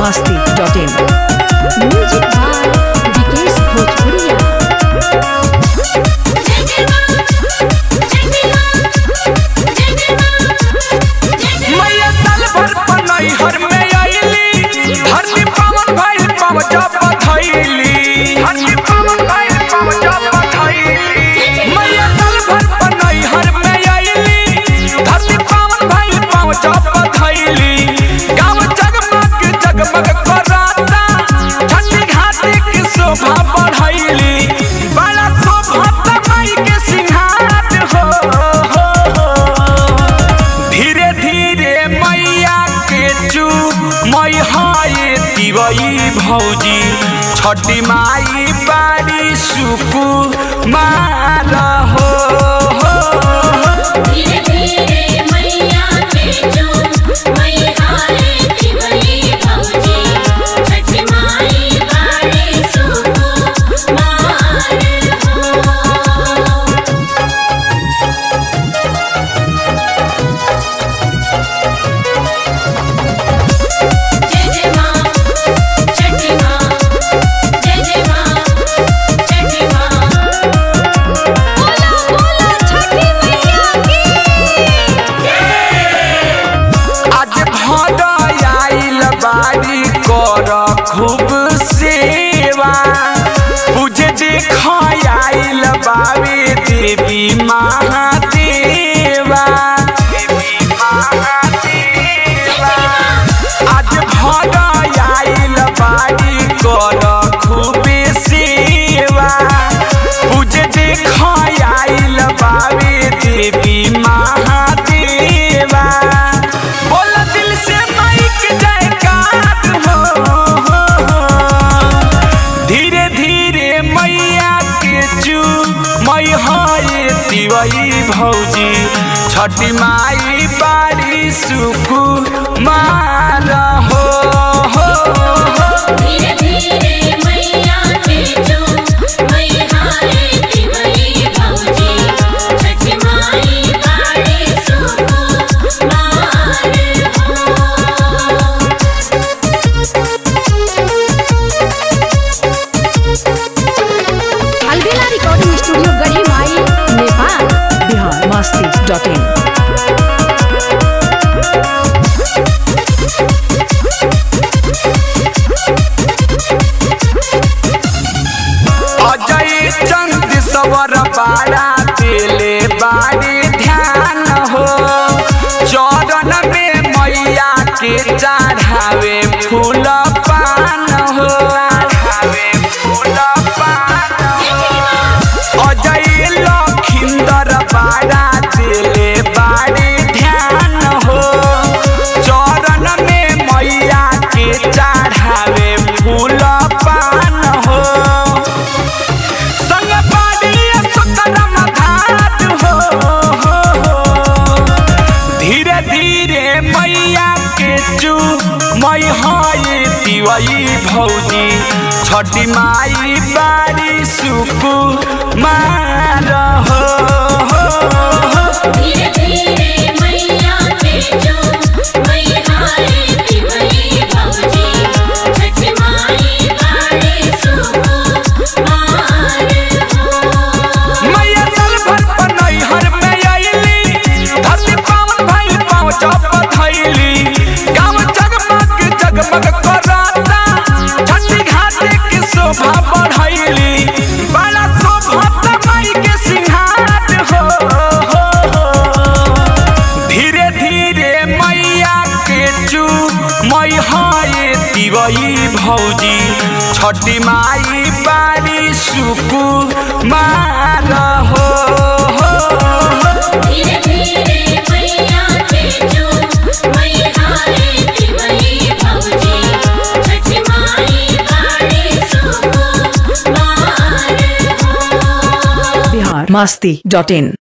masti.in. Music by Vikesh भोजपुरिया मैया साल भर पनई हर में आईली धरती पावन भइल पाव जब थैली धरती पावन भइल पाव जब थैली मैया साल भर पनई हर में आईली धरती पावन भइल पाव जब थैली गाँव जगमग जगमग कराता छठी घाटी की शोभा बढ़ैली बड़ा शोभा माई के सिंहार हो, हो, हो। धीरे धीरे मैया के चू मई हाय दिवई भौजी छठी माई बारी सुकु मार हो, हो, हो। धीरे धीरे मैया के जो मैया रे दिवई भौजी छठ माई बाड़े सुको मार हो जय जय माँ छठी माँ जय जय माँ छठी माँ बोला बोला छठी मैया की आज भद आइल बारी कर खूब सेवा पूजे देख आइल बाबे देवी महादेवा देवी महादेवा आज भद आइल बारी कर खूब सेवा पूजे देख आइल बाबे देवी महादेवा बोल दिल से माइक जयकार हो, हो, हो। धीरे धीरे मैया के चू मई हाय दिवई भौजी छठी माई बारी सुकु मार हो, हो, हो। धीरे धीरे मैया के जो मैया रे दिवई भौजी छठ माई बाड़े सुको मार हो अलबेला रिकॉर्डिंग स्टूडियो गढ़ी माई नेपाल Bihar masti.in. अजय चंद सवर बाड़ा दिले बाड़ी ध्यान हो चरण में मैया के चढ़ावे फूल पान हो चढ़ावे फूल पान हो अजय लखिंदर बाड़ा दिले बाड़ी ध्यान हो चरण में मैया के चढ़ावे फूल पान हो संग पाडिया सुकरम घाट हो, हो, हो। धीरे धीरे मैया के चू मई हाय दिवई भौजी छठी माई बारी सुकु मार हो, हो, हो। धीरे धीरे मैया के जो मैया रे दिवई भौजी छठ माई बाड़े सुको मार हो मैया साल भर पनई हर में आईली धरती पावन भइल पाव जब थैली गाँव जगमग जगमग कराता छठी घाटी की शोभा बढ़ैली बड़ा शोभा माई के सिंहार हो, हो, हो। धीरे धीरे मैया के चू मई हाय दिवई भौजी छठी माई बारी सुकु मार हो, हो, हो। धीरे धीरे मैया के जो मैया रे दिवई भौजी छठ माई बाड़े सुको मार हो Bihar masti.in.